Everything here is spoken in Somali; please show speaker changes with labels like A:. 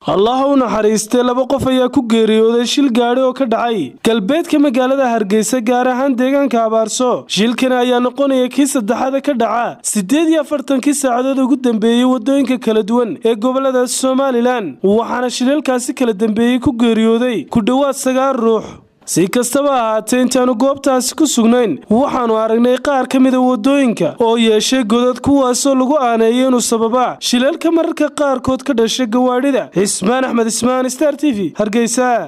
A: allaha u naxariistay laba qof ayaa ku geeriyooday shil gaadhi oo ka dhacay galbeedka magaalada hargeysa gaar ahaan deegaanka abaarso shilkani ayaa noqonaya kii saddexaada ka dhaca siddeed iyo afartankii saacadood ugu dambeeyey waddooyinka kala duwan ee gobolada somalilan waxaana shilalkaasi kala dambeeyey ku geeriyooday ku dhowaad sagaal ruux si kastaba ahaatee intaannu goobtaasi ku sugnayn waxaannu aragnay qaar ka mida waddooyinka oo yeeshay godad kuwaasoo lagu aaneeyay inuu sababaa shilalka mararka qaarkood ka dhasha gawaadhida cismaan axmed ismaan star t v hargeysa